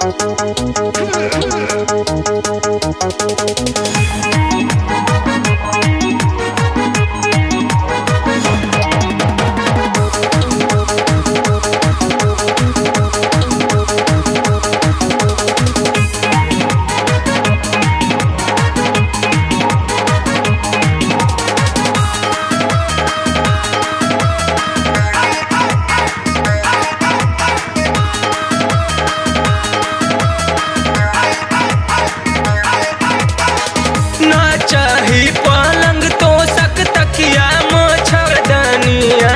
ना चाही पलंग तो सक तकिया मच्छरदानिया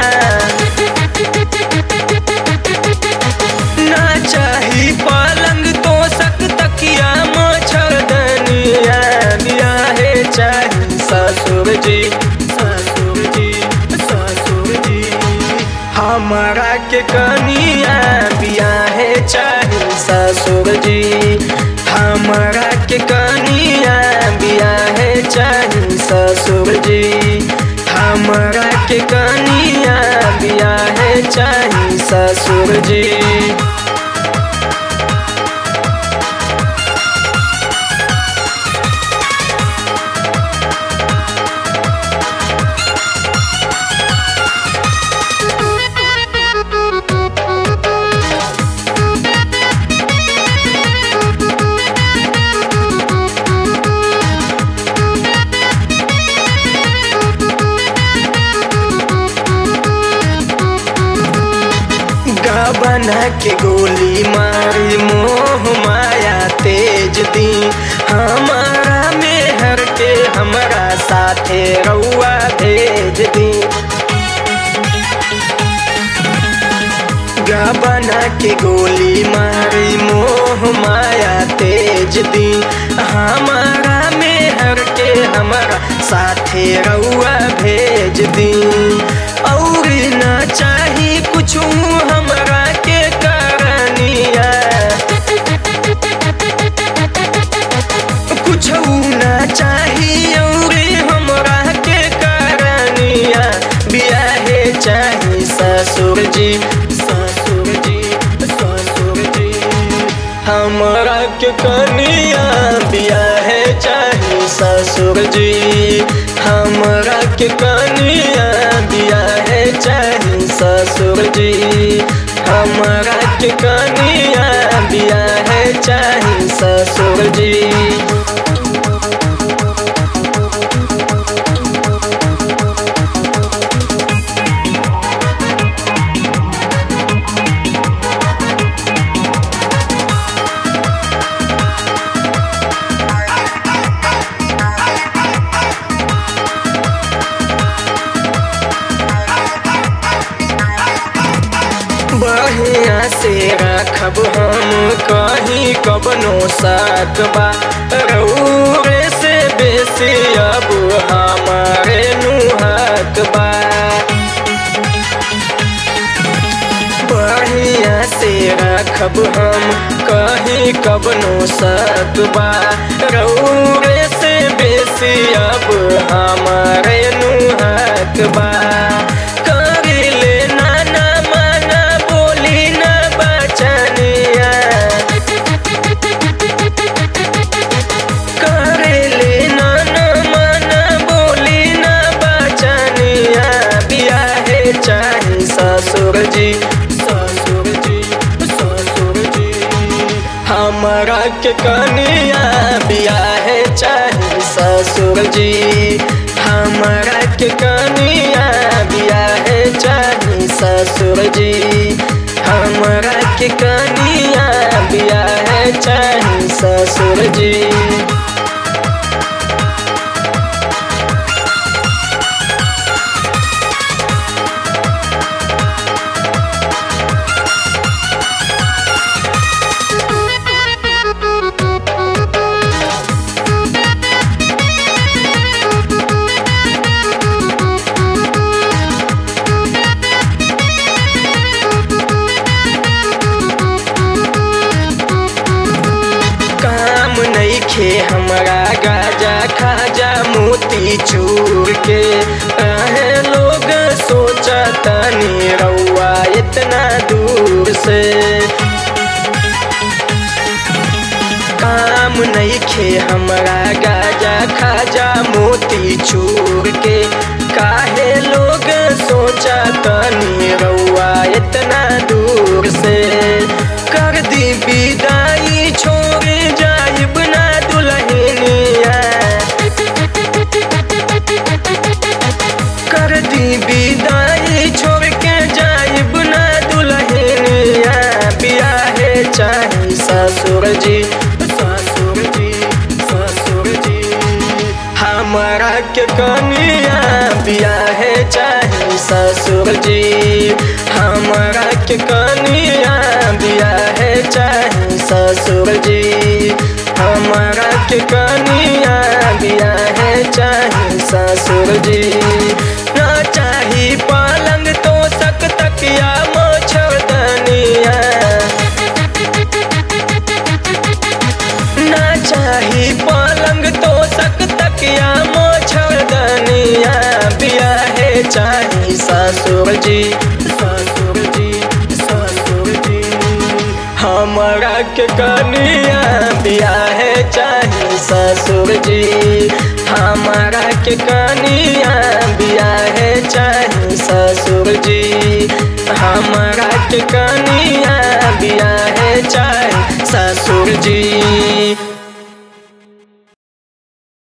ना चाही पलंग तो सक तकिया मच्छरदानिया बियाहे चाही ससुर जी ससुर जी ससुर जी हमारा के कनिया बियाहे चाही ससुर जी हमारा के कनिया बियाहे चाही ससुर जी हमारा के कनिया बियाहे चाही ससुर जी बना के गोली मारी मोह माया तेज दी हमारा मेहर के हमारा साथे रउआ भेज दी बना के गोली मारी मोह माया तेज दी हमारा मेहर के हमारा साथे रउआ भेज दी और ना चाही कुछ हमरा के करनिया कुछ ना चाही और हमरा के करनिया बियाहे चाही ससुर जी ससुर जी ससुर जी हमरा के कनिया बियाहे चाही ससुर जी हमरा के कनिया बियाहे चाही ससुर जी हमरा के कनिया बियाहे चाही ससुर जी बढ़िया से रखब हम कहीं कबनो साथ बा रउरे से बेसी अब हमारे नुहक बा बढ़िया से रखब हम कहीं कबनो साथ बा रउरे से बेसी अब हमारे नुहक बा करिले नाना माना बोली ना बचनिया करेले नाना माना बोली ना बचनिया बियाहे चाही ससुर जी ससुर जी ससुर जी हमारा के कनिया बियाहे चाही ससुर जी हमारा के कनिया बियाहे चाही ससुर जी हमारा के कनिया बियाहे चाही ससुर जी काम नईखे हमरा गाजा खाजा मोती चूर के अहे लोग सोचा तनी रउआ इतना दूर से नईखे हमरा गाजा खाजा मोती चूर के काहे लोग सोचा तनी रउआ इतना दूर से कर दी विदाई छोड़ जाइब ना दुल्हनिया कर दी विदाई छोड़ के जाइब ना दुल्हनिया बियाहे चाही ससुर जी ससुर जी ससुर जी हमरा के कनिया बियाहे चाही ससुर जी हमरा के कनिया बियाहे चाही ससुर जी हमरा के कनिया बियाहे चाही ससुर जी ना चाही पलंग तो सक तकिया मोछदनिया ना चाही पलंग तो सक तकिया मोछदनिया बियाहे चाही ससुर जी ससुर जी ससुर जी हमरा के कनिया बियाहे चाही ससुर जी हमरा के कनिया बियाहे चाही ससुर जी हमरा के कनिया बियाहे चाही ससुर जी